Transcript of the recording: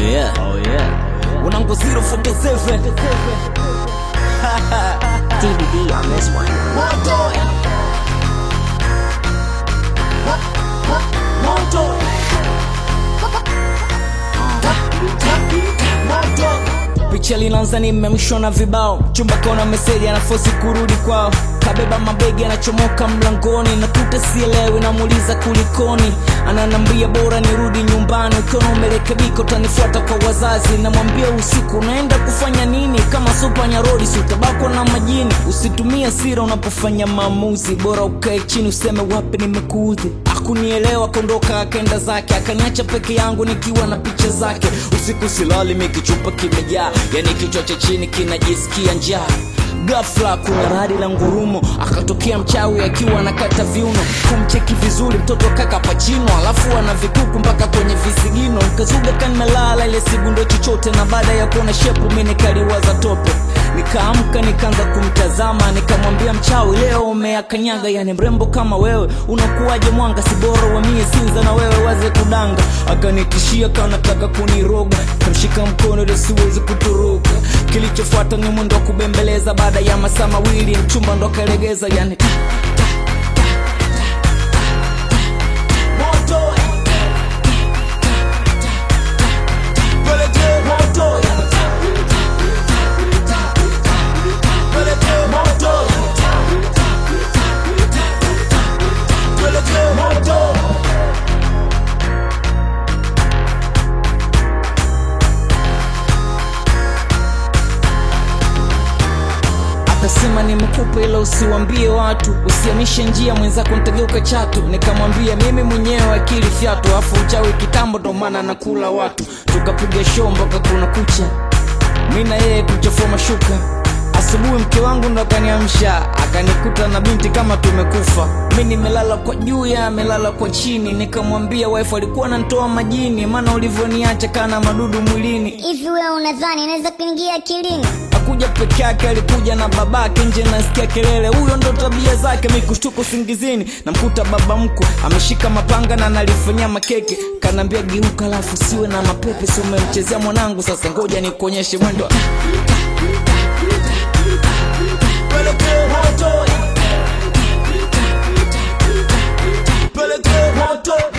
yeah. Oh yeah. Unangu 047 DVD on this one. Moto. Moto. picha linaanza nimemshwa na vibao chumba kaona meseji anafosi kurudi kwao kabeba mabegi anachomoka mlangoni nakuta sielewi namuuliza kulikoni ananambia bora nirudi nyumbani ukiona umerekebika utanifuata kwa wazazi namwambia usiku unaenda kufanya nini kama supanyarodi siutabakwa na majini usitumie sira unapofanya maamuzi bora ukae chini useme wapi nimekuudhi akunielewa kondoka akaenda zake akaniacha peke yangu nikiwa na picha zake usiku silali mikichupa kimejaa yani kichwa cha chini kinajisikia njaa gafla kuna radi la ngurumo akatokea mchawi akiwa anakata viuno kumcheki vizuri mtoto kaka pachino alafu ana vikuku mpaka kwenye visigino nkazuga kanimelala ile sigundo chochote na baada ya kuona shepu mi nikaliwaza tope nikaamka nikaanza kumtazama nikamwambia mchawi leo umeakanyaga yani mrembo kama wewe unakuwaje mwanga sibora wamie sinza na wewe waze kudanga akanitishia kanataka kuniroga kamshika mkono ili siwezi kutoroka kilichofuata ni mwendo wa kubembeleza baada ya masaa mawili mchumba ndo akalegeza yani ta, ta, ta, ta, ta, ta. Moto. Peleke moto. Peleke moto. Peleke moto. akasema nimekupa ila usiwambie watu usiamishe njia mwenzako ntageuka chatu nikamwambia mimi mwenyewe akili fyatu afu uchawi kitambo ndo maana nakula watu tukapiga show mpaka kuna kucha mi na yeye kuchafua mashuka asubuhi mke wangu ndo akaniamsha akanikuta na binti kama tumekufa mi nimelala kwa juu ya amelala kwa chini nikamwambia wife alikuwa nantoa majini maana ulivyoniacha kana madudu mwilini hivi wewe unadhani inaweza kuingia akilini akuja peke yake alikuja na babake nje nasikia kelele huyo ndo tabia zake mikushtuka usingizini namkuta baba mkwe ameshika mapanga na nalifanyia makeke kanaambia geuka alafu siwe na mapepe si umemchezea mwanangu sasa ngoja nikuonyeshe mwendo Peleke moto. Peleke moto.